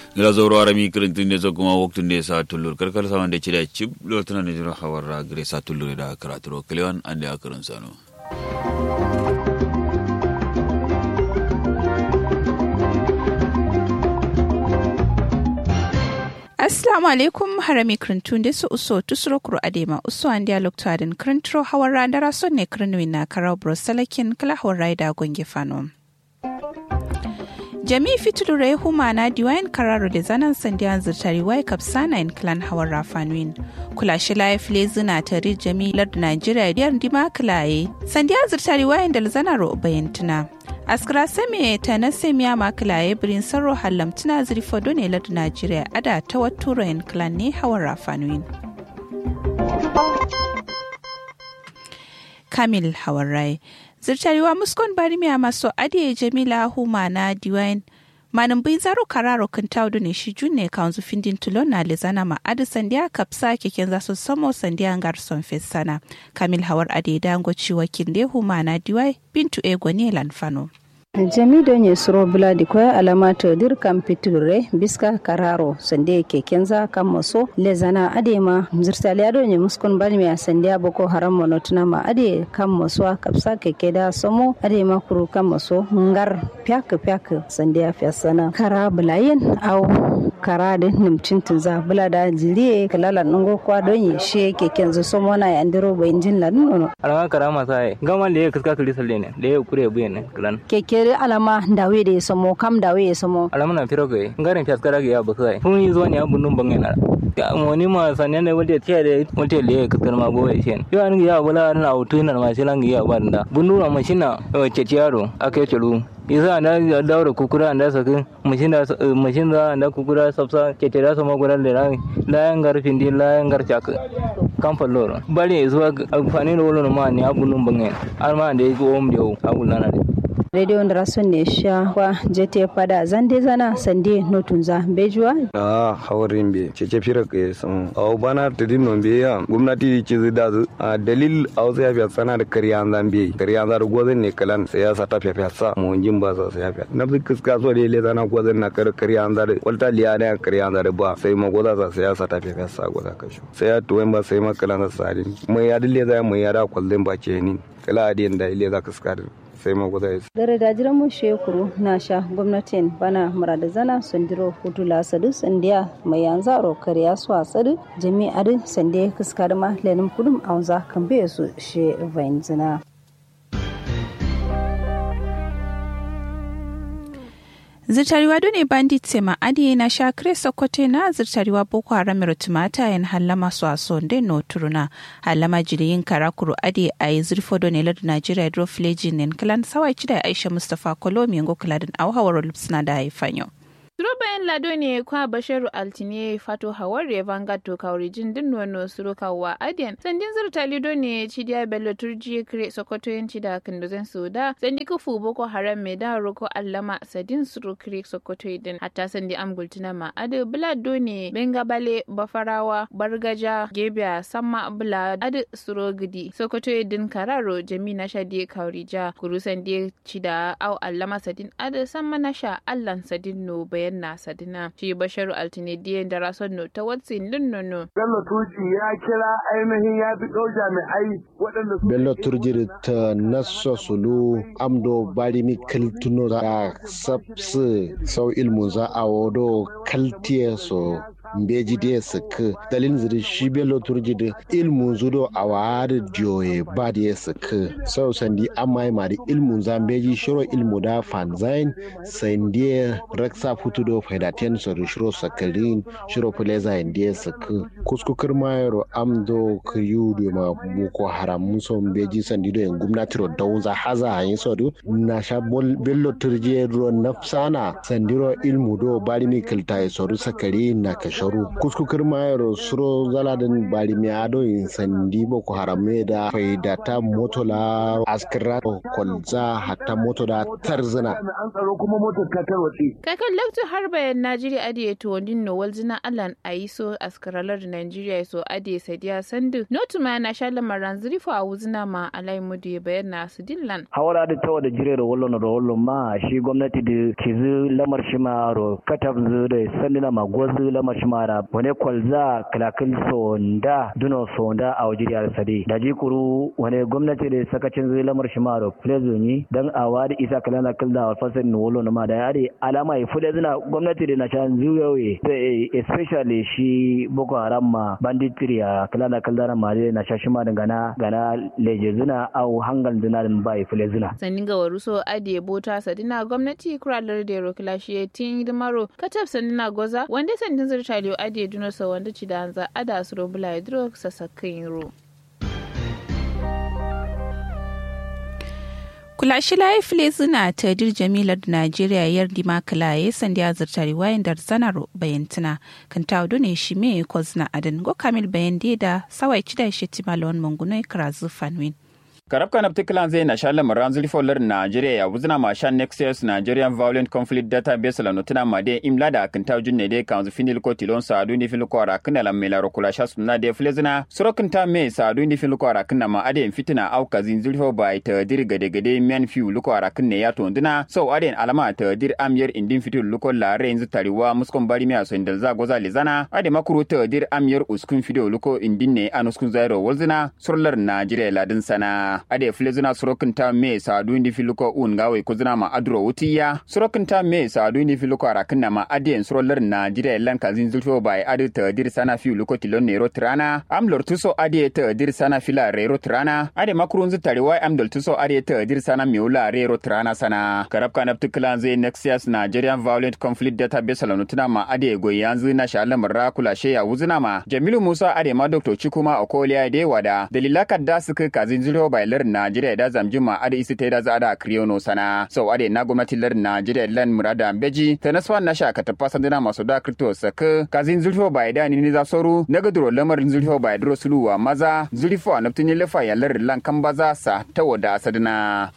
ngila zoro arami kirintin ne zo kuma waktun ne sa tullur karkar sa wanda ci da cib lotuna ne jira hawar gire sa tullur da karaturo kilewan an da akarin sano Assalamu alaikum harami krintun da su uso tusuro kuro adema uso an dialog to adin krintro hawar randara son ne krinwi na karau brosalakin kala hawar raida gonge fano. jami'i fitulure huma na diwayin kararo da zanen sandiyan zirtari wai kapsana in clan hawar rafanuin kula shi laif lezina tari jami'i lardu nigeria diyar dima kilaye sandiyan zirtari wayan da zanaro bayantuna askara same ta na semiya makilaye birin sarro hallamtuna zirfado ne lardu nigeria ada ta waturo in clan ne hawar rafanuin kamil hawar rai zirtariwa muskon barimiya maso adiye jamila huma na diwain manin bai zaro kararo kan taudu ne shi junne kanzu findin tulon na lezana ma adi sandiya kapsa keken zasu samo sandiya garson fesana kamil hawar ade dango ciwa kinde huma na diwai bintu ego ne lanfano jami don ya suro bula di kwaya alama to dir kam piture biska kararo sande ke kenza kam maso le zana ade ma zirtali ado ne muskon bal mi sande boko haram mono tuna ma ade kam maso kapsa ke da somo ade ma kuru kam maso ngar pyak pyak sande afya sana kara bulayen au kara da nimcin tunza bula da jiriye kalala nungo kwa don yi she ke kenza somo na ya ndiro bayin jin ladin nono alama kara masa gama le kaska kuli salle ne le kure buye ne klan keke kere alama dawe da ya samo kam dawe ya samo alama na firo kai ngarin fias kara ga ba kai fun yi zo ne abun nun bangai na wani ma sanen ne wanda tiya da wanda le kaskar ma bo ya shen yo an ya bula na auto na ma shi lan ya ba da bunu ma mashina ce tiyaro akai chulu isa da daura kukura da sakin mashin da mashin da da kukura sabsa ke tira sama guran da ran layan garfin din layan garcha kan falloro bari zuwa amfani da wani ma ne abun nun bangai har ma da yake om da abun lana da radio da rason ne sha kwa jete fada zande zana sande notunza bejuwa a hawarin be cece fira ke sun au bana tadin non be ya gwamnati ce zai da a dalil au sai ya sana da kariya zan be kariya zan gozan ne kalan sai ya sata fiya sa mu jin ba sa sai ya na bi kiska so da le zana gozan na kar kariya zan walta liya da kariya zan ba sai ma goza sa sai ya sata fiya sa goza kashu sai ya tuwen ba sai ma kalan sa sadin mai ya dille zai mai ya da kwallin ba ce ni kala adin da ile za kiska sai ma guda yasa. Gare da jiran mu shekuru na sha gwamnatin bana murada zana sandiro hutu la sadu sandiya mai yanzu aro kariya su a sadu jami'ar sandiya kuskar ma lenin kudum a wanza kan bai su she vain zina. zirtariwa done bandit sema adi na sha kre sokote na zirtariwa boko haram rotumata yan halama su a sonde no turuna halama jiriyin karakuru adi a yi zirfo done ladu nigeria dro flejin nen kalan sawai cida aisha mustapha kolomi yango kaladin au hawar lupsna da haifanyo. Suro bayan lado ne kwa Basharu Altine fato hawar Vanguard to kaurijin din nono suro kawa adiyan. Sandin zurta lido ne Chidiya Bello Turji kire Sokoto yanci da Kandozen Suda. Sandi kufu Boko Haram mai da roko Allama Sadin suro kire Sokoto idin. Hatta sandi amgultuna ma adu Bulado ne Bengabale Bafarawa Bargaja Gebiya Samma Bula adu suro gidi. Sokoto idin Kararo Jami na Shadi Kaurija. Kuru sandi Chida au Allama Sadin adu Samma na sha Allan Sadin no bayan na sadina shi basharu altinediyan da rason no ta watsin linnono. Bello Turji ya kira ainihin ya fi ɗau jami'ai waɗanda su. Bello Turji ta nasa sulu amdo barimi kaltuno da sabsu sau ilmu za a wado kaltiye so mbeji de sik dalin ziri shi bello turji da ilmu zudo a wari diyoye ba da ya sik sau sandi amma ma da ilmu za mbeji shiro ilmu da fanzain sandi raksa futu do faidaten so da shiro sakalin shiro fuleza indi ya sik kuskukar mayaro amdo kriyu do ma boko haram muso mbeji sandi do yan gumnati ro dawza haza hayin so do na sha bello turji ro nafsana sandiro ilmu do bari mi kilta so sakari na kashi basharu kuskukir mayar suro zaladin bari mi ado in sandi boko harame da faidata motola askira kwalza hatta moto da tarzina an tsaro kuma motar ta tarwatse kakan lakto har bayan najeriya ade to wandin no walzina alan aiso askaralar nigeria so ade sadiya sandu notuma na shala maranzuri fo a wuzina ma alai mudu bayan na su dillan hawala da tawa da jire da wallon da wallon ma shi gwamnati da kizu lamar shi ma ro katab zu da sandina ma gozu lamar shi ma da wani kwalza kalakil sonda duno sonda a wajiriyar sade da jikuru wani gwamnati da sakacin zu lamar shi ma ro plezo ni dan awa da isa kalana kilda wa fasar ni wallon ma da yare alama ya fude zina gwamnati da na shan zuyoyi especially shi boko haram ma banditiri a kalana kilda ma da na shashi ma da gana gana leje zina au hangal zina da ba ya fule zina sannin ga waruso ade bota sadina gwamnati kuralar da ro kilashe tin dimaro katab sanina goza wanda sandin zurtaliyo ade dunosa wanda ci da hanza ada su robula ya duro sasakin ro kula shi layi file zina ta dir jamilar da najeriya yar dima kalaye sandi ya zarta riwayan da zanar bayantuna kan ta ne shi me ko zina adan go kamil bayan da sawai cida shi timalon mangunai karazu fanwin karab kanab tiklan zai na shalem ranzuli folar Nigeria ya wuzna ma shan Nexus Nigerian Violent Conflict Database la notuna ma de imla da kan taw junne de kan zu finil ko tilon sa adu ni fil ko ara kana la mela kula sha sunna de flezna sorokin ta me sa adu ni fil ko ara kana ma ade fitina au kazin zulfo bai ta dir gade gade men fiu luko ara kana ya to ndina so ade alama ta dir amyer indin fitul luko la renzu tariwa muskon bari me aso indal za goza lezana ade makuru ta dir amyer uskun fido luko indin ne anuskun zairo wolzina surlar Nigeria ladin sana ade filizina surokin ta me sadu indi filuko un gawe kuzina ma adro wutiya surokin ta me sadu indi filuko arakin na ma ade en surolar Nigeria lan kazin zulfo bai ade ta dir sana fi luko tilon nero trana am lortuso ade ta dir sana fila rero trana ade makurun zutare wai am doltuso ade ta dir sana miula rero trana sana karab kanab tuklan zai nexus Nigerian Violent Conflict Database la nutuna ma ade go yanzu na shalam rakula she ya wuzina ma Jamilu Musa ade ma Dr. Chikuma Okoliya de wada dalila kadda suka kazin zulfo bai lar Najeriya da zamjima ada isi ta da za da kriyono sana so ade na gwamnati lar Najeriya lan murada beji ta nasfa na sha ka tafa sandina masu da kripto saka kazin zulfo bai da ni za soru na gadro lamarin zulfo bai dro suluwa maza zulfo na tuni lafa ya lar lan kan baza sa ta wada sadina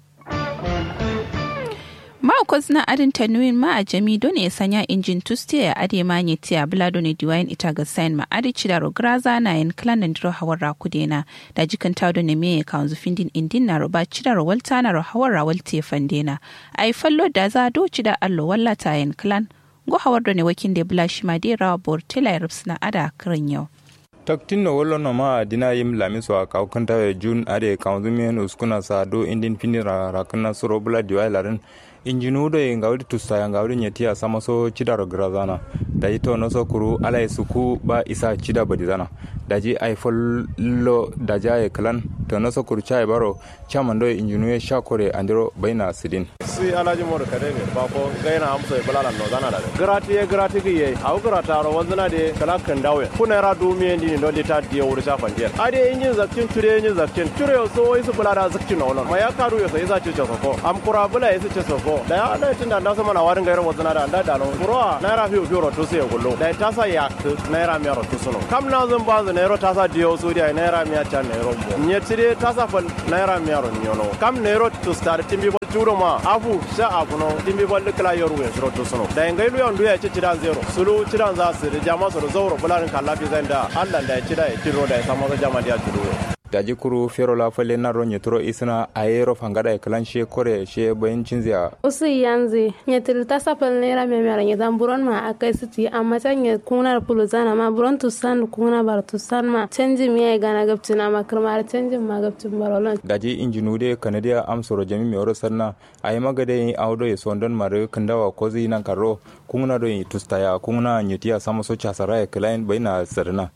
Ma'aikwas na adin tanuin ma a jami don ya sanya injin tuste ya ade ma nye tiya bula don ya diwayin ita ga sain ma ade cida rograza na yin klan diro hawar rakudena da jikan ta don ya me ya kawo zufin din indin na roba cida rawalta na hawar rawalta ya fandena a yi fallo da za do cida allo wallata yin klan go hawar don ya wakin da bula shi ma dai rawa bor tela ya na ada kiran yau. taktin no wollo no ma dina yim lami so ka kanta jun ade kawzumen uskuna sa do indin finira rakna suro bula diwai larin injinudo e ngawdi tusta ngawdi nyetiya sama so cidaro grazana daji to no so kuru ala e suku ba isa cida badi zana daji ay follo daja e klan to no so kuru chai baro chaman do injinu e shakore andiro baina sidin si alaji mor kade ne ba ko gaina amso e balala no zana da grati e grati gi ye au grata ro wanzana de kala kan dawe kuna ra du mi ndi no de ta de wuri sa fandiya ade injin zakkin ture injin zakkin ture so wai su bulada zakkin no ma ya karu yo sai za ci ko am kura bula ya su ci so ko da ya da tunda da sama na warin gairin wazana da da da no kura naira fiyo fiyo ro to sai gullo da ta sa ya naira mi ro to suno kam na zan ba zan naira ta sa diyo so dia naira mi ta naira mo nye tire ta sa fal naira mi ro nyono kam naira to star timbi juro ma afu sha afu no dimbi balle kala yoru we suro to suno da ngai lu yandu ya ci cidan zero sulu cidan za su da jama su zauro bularin kallafi zan da Allah da ya ci da ya kiro da ya samu za jama da ya ci daji kuru fero la fale na ro nyetro isna ayero fangada e klan she kore she bayin cinzia usu yanzu nyetil ta sapal nera me mera nyetan buron ma akai siti amma tan nye kuna pulu zana ma buron tu san kuna bar tu san ma canji mi ay gana gaptina ma kirmar canji ma gaptin barolon daji injinude kanadia amsoro jami mi oro sanna ay magade awdo e sondon mare kandawa kozi nan karo kuna do tustaya kuna nyetia samoso chasara e klan bayina sarna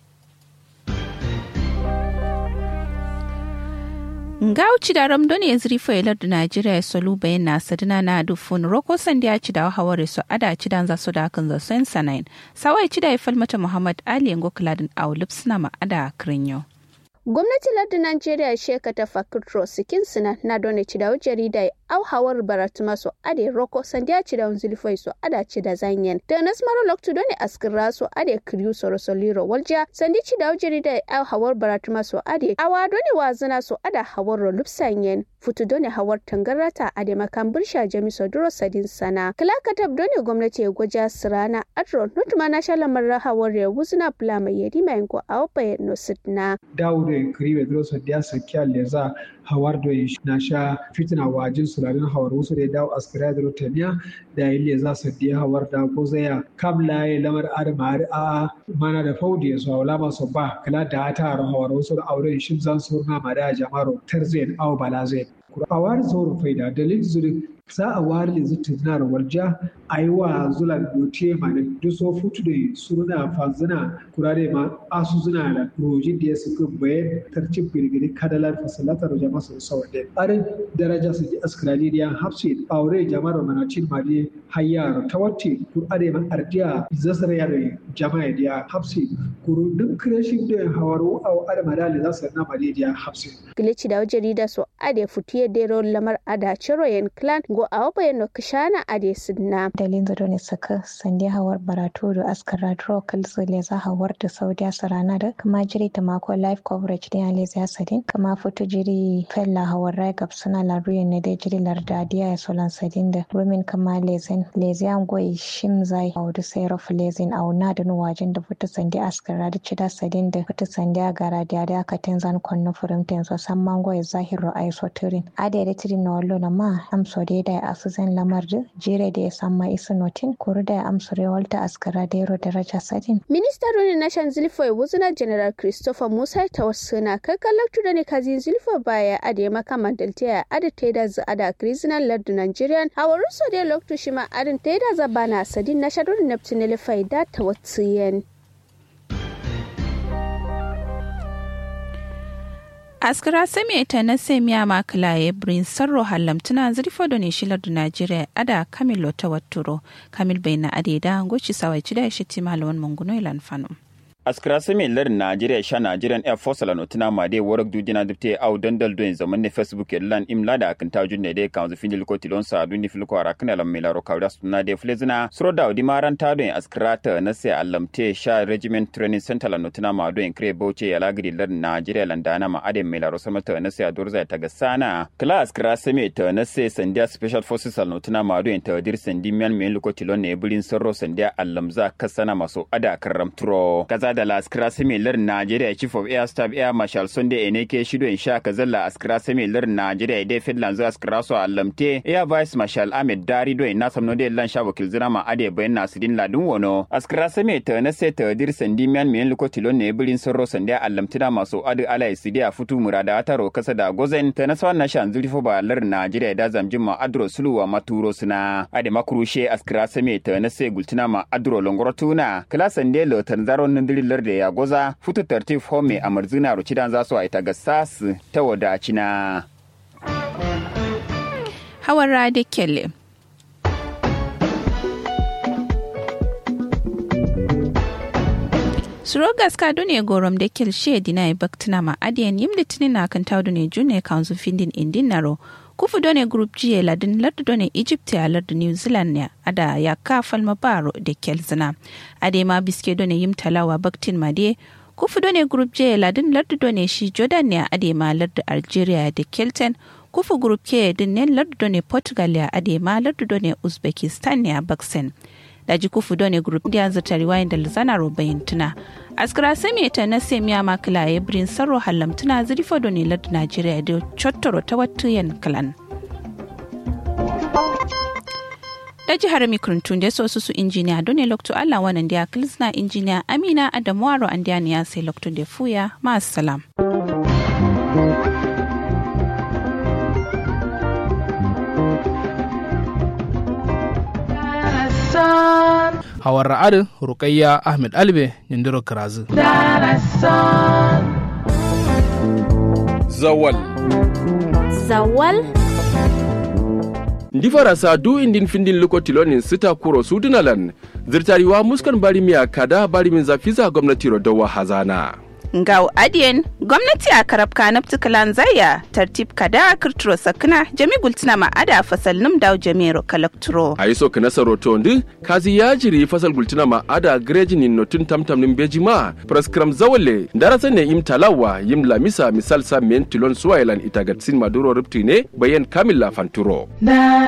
ngauci da ramdon ya ziri failar da najeriya solu bayan na sadina na dufun roko sandi ya ci da haware su ada ci dan za su da kan za sen sanayin sawai ci da ya falmata muhammad ali yango kiladin aulub suna ma ada kirinyo gwamnati lardin najeriya sheka ta fakitro sikin suna na dole ci da jarida au hawar baratuma so ade roko sandiya ci da zulfoi so ada ci da zanyen da nas mara loktu doni askira so ade kriyu so rosoliro walja sandi ci da ujiri da au hawar baratuma so ade awa doni wazina so ada hawar ro lupsanyen futu doni hawar tangarata ade makan birsha jami so duro sadin sana kala katab doni gwamnati ya gwaja sirana adro nutuma na shalamar hawar ya wuzina bula mai yadi mai ngo au bayan no sidna dawude kriwe duro so dia sakya leza hawar do na sha fitina wajin sularin hawar wasu da dawo askira da rotaniya da yi leza so dia hawar da ko zaya kabla ya lamar adama a mana da faudi ya so wala maso ba kala da ta hawar wasu da auren shin zan surna ma da jama'aro tarzen au balazen a wari zoro faida dalil zuri za a wari yanzu tunar warja a yi wa zula dote ma da duso futu da suruna fanzuna kurare ma asu zuna da rojin da ya suka bayan tarcin birgiri kadalar fasalatar da jama'a sun sauwa da arin daraja su ji askrali da hapsi aure jama'ar manacin ma da hayyar ta wacce kurare ma ardiya zasar ya da jama'a da hapsi kuru duk kirashin da hawaru a adama da za su na ma da hapsi. Gilici da jarida so ade futu dero lamar ada ciro yen clan go a waba yen kishana ade sidna dalin zado ne saka sande hawar baratu da askara dro kalsu le za hawar da saudiya sarana da kama jiri ta mako live coverage din ale za sadin kama foto jiri fella hawar rai gab suna la ruye ne da jiri larda diya ya solan sadin da women kama lezen lezian goyi shim zai audu sai rof lezen au na da nuwajin da foto sande askara da cida sadin da foto sande gara da da aka tenzan konno furimten so samman goyi zahiru ai soturin adede tiri no wallo na ma amso de da asuzen lamarde jire de samma isu notin kuru da amsore walta askara dero daraja sadin minista roni nation zilfo wuzuna general christopher musa tawassuna kakkalar tuda ne kazi zilfo baya ade maka mandalta ya ade teda za ada krizinal lardu nigerian hawaru so de loktu shima adin teda za bana sadin na shadon neptunele faida tawatsiyen askira sami ta na semiya makala ya brin sarro halamtuna zirfo da ne shilar da najeriya ada kamil ta watturo kamil bai na adeda goci sawai ci da shi malawan manguno ilan fano askira sami lar Najeriya sha Nigerian Air Force la notina ma de warak du dina dipte au dandal do zaman ne Facebook lan imla da kan tajun ne de kan zu finil ko tilon sa du ni fil ko ara kana lam milaro kawda sunna de flezina sro da di maran ta do askira ta na se allamte sha regiment training center la notina ma do en kre boche ya lagri lar Najeriya lan dana ma ade milaro sama ta na se adurza ta ga sana kala askira sami ta na se sandia special forces la notina ma do en ta dir sandi mian men ko tilon ne bulin sarro sandia allamza kasana maso ada karam turo kaza da la askira similar Najeriya Chief of Air Staff Air Marshal Sunday Eneke Shido in sha kazalla askira similar Najeriya dai Finland zuwa askira so allamte Air Vice Marshal Ahmed Dari do na samno de lan sha wakil zira ma ade bayan Nasirin Ladun wono askira sami ta na sai ta dir sandi miyan miyan luko tilon ne birin sorro sanda allamtina masu adu ala isidi a futu murada taro kasa da gozen ta na sawan na shan zurfo ba lar Najeriya da zamjin ma adro suluwa maturo suna ade makurushe askira sami ta na sai gultina ma adro longorotuna kala sande lo tanzaron nindiri lar da ya goza futu tartif home a marzina rucidan za su aita ga sasu ta wadacina. Hawara da kele. Surogas ka dune gorom da kel she dina e baktina ma adiyan yim litinin na kan tawdu ne june kanzu findin indin naro kufu done group jiye ladin lardu done egypt ya lardu new zealand ne ada ya ka falma baro da kel zina ade ma biske done yim talawa baktin ma de kufu done group jiye ladin lardu done shi jordan ne ade ma lardu algeria da kelten kufu group ke din ne lardu done portugal ya ade ma lardu done uzbekistan ne a baksen daji kufu done group da yanzu tariwayin da lizana robayin tuna askara sami ta na semiya makila ya birin sarro halamtuna zirfo done lardu najeriya da chottoro ta watuyen kalan da jihar mikrintun da so su injiniya done lokto allah wannan da kilsna injiniya amina adamuwaro an ya sai lokto da fuya ma salam. hawar ra'adu rukayya ahmed albe nindiro kirazu zawal zawal ndi farasa du indin findin lokotilonin sita kuro sudunalan zirtariwa muskan barimiya kada barimin zafiza gwamnati dawa hazana ngau adien gwamnati a karabka na ptikalan zaya tartib kada kirturo sakna jami gultina ma ada fasal num daw jamiro kalakturo a yi so kana saroto ndi kazi ya jiri fasal gultina ma ada greji ni notun tamtam nin beji ma praskram zawale darasa ne im talawa yim lamisa misal sa men tilon suwailan itagatsin maduro ripti ne bayan kamilla fanturo